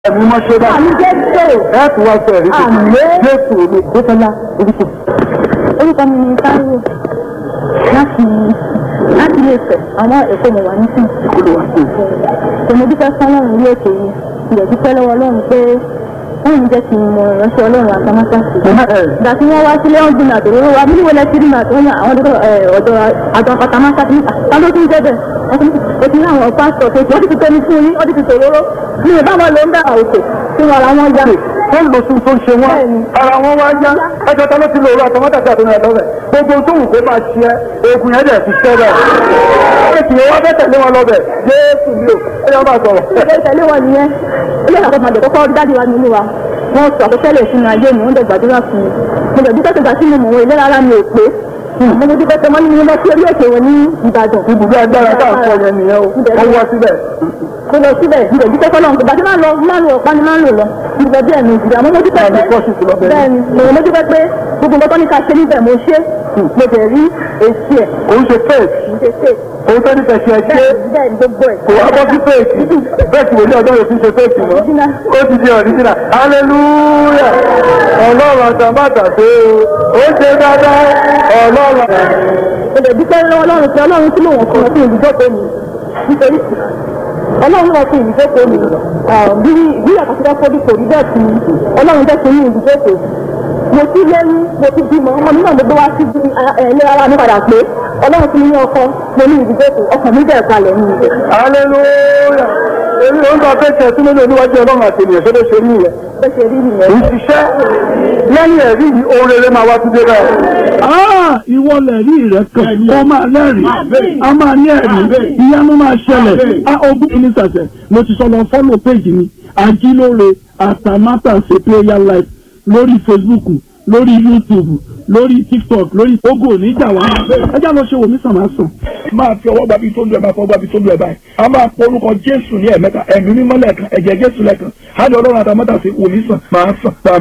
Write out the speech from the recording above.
ẹ̀mí mọ́ ṣe báyìí. àmì jésù ẹ tún wá sọ ẹ̀rí tó Àmín. jésù olú gbẹ́sẹ̀lá orúkọ. orúkọ mi ni táíwò láti láti ilé ìfẹ́ àwọn èkó mo wà nísìn olùwà sí. kò mo dúpẹ́ fún ọlọ́run ilé èkó yìí ìyẹ̀ dúpẹ́ lọ́wọ́ ọlọ́run pé wọ́n ń jẹ́ kí n mọ ìránṣẹ́ ọlọ́run àtàmátàsí. ìgbà tí wọ́n wá sílé wọn gbìnà àtòwò wa bí wọlé tí rìnà tó ń yàn àwọn ọdún ọ̀dọ̀ àjọ àtàmátàsí níta ta ló tún jẹ́ bẹ̀ wọ́n ti ní o ti ní àwọn pásítọ̀ tó ti wọ́n ti fi tómi fún yín wọ́n ti fi tòróró ní ìbámu ló ń bẹ̀ àwòkè tí wọ́n ra wọn yá. wọ́n lọ sí tó ń ṣe wọ́n Bẹ́ẹ̀ni. ara wọn wá yá ẹjọ́ ta ló ti lò ó àtọmọ́tà sí àtọmọ́ ẹ̀dọ́ rẹ̀ gbogbo tó wù kó máa ṣe ẹ́ oògùn yẹn dẹ̀ ti ṣẹ́ bẹ́ẹ̀. ètò ìwọ́n fẹ́ tẹ̀lé wọn lọ bẹ̀ jésù mi ò ẹ yọ máa sọ̀rọ̀. ìṣẹ̀lẹ̀ ìṣẹ̀lẹ̀ wọn nìyẹn ilé ìyàwó máa dẹ̀ kọ́kọ́ dájú wa nínú wa wọ́n sọ àkọsílẹ̀ sínú ayé mi wọ́n dẹ̀ gbàdúrà fún mi mo dẹ̀ dúpẹ́ tó gbà sínú mọ̀ wọn ilé rárá mi ò pé mo mo dúpẹ́ tó wọ́n ní mi lọ sí orí òkè wọn ní Ìbàdàn ibùdó agbára tá à ń sọ yẹn nìyẹn o wọ́n wá síbẹ̀. mo lọ síbẹ̀ mo dẹ̀ dúpẹ́ fọlọ́run kò gbàdúrà lọ máa ń lọ ọ̀pá ni máa ń lò lọ ìgbà bí ẹ̀mí ìjìyà mo mo dúpẹ́ Àmì pé kọ́ọ̀sì tó lọ bẹ̀rẹ̀. bẹ́ẹ̀ni mo mo dúpẹ́ pé gbogbo nǹkan tó ní ká ṣe níbẹ̀ mo ṣe mo dẹ̀ rí èsì ẹ̀ òun ṣe fake mo ṣe ṣe òun tó ní tẹ̀sí ẹ ṣe bẹ́ẹ̀ni bẹ́ẹ̀ni gbogbo ẹ̀ kò wá bọ́ sí fake bẹ́ẹ̀ tí wòlíì ọjọ́ yóò fi ṣe fake mọ́ Original. ó ti di ọ̀ríjìnà hallelujah ọlọ́run àtàmátà tó ó ṣe dáadáa ọlọ́run mo lè dúpẹ́ lọ́wọ́ ọlọ́run tí ọlọ́run tí mò ń fún ọ fún ìdíjókòó mi nítorí ọlọ́run wọ̀ fún ìdíjókòó mi bí bí àkọsílẹ̀ fọ́dí kò rí bẹ́ẹ̀ fún mi ọlọ́run jẹ́ fún ìdíjókòó mo ti lẹ́yìn mo ti bímọ ọmọ mi náà mo gbé wá sí ilé ara mi padà pé ọlọ́run ti ní ní ọkọ mo ní ìdíjókòó ọkàn mi bẹ̀rẹ̀ balẹ̀ ní ìdè. hallelujah èmi ò ń sọ pé tẹ̀sí lónìí oníwájú ọlọ́run àti ènìyàn tó lè ṣe ní ìyẹn bó ṣe rí kì nìyẹn. í ṣiṣẹ́ lẹ́yìn ẹ̀rí yìí ohun rere máa wá tún dé bẹ́ẹ̀. Ah, ìwọ lẹ̀rí rẹ̀ kàn ó máa lẹ́rìí a máa ní ẹ̀rí ìyanu máa ṣẹlẹ̀ a ogún mi ní sàṣẹ mo ti sọ lọ fọ́lọ̀ péjì mi àjílóore àtàmátàsé prayer life lórí Facebook lórí YouTube lórí TikTok lórí ogo oníjà wa ẹ já lọ ṣe wòmí sàn máa sàn. máa fi ọwọ́ gbàbí tó lu ẹ̀ máa fọwọ́ gbàbí tó lu ẹ̀ báyìí a máa pọ orúkọ Jésù ní ẹ̀mẹ́ta ẹ̀mí mímọ́ lẹ́ẹ̀kan ẹ̀jẹ̀ Jésù lẹ́ẹ̀kan á lọ ọlọ́run àtàmátàsé wòmí sàn máa sàn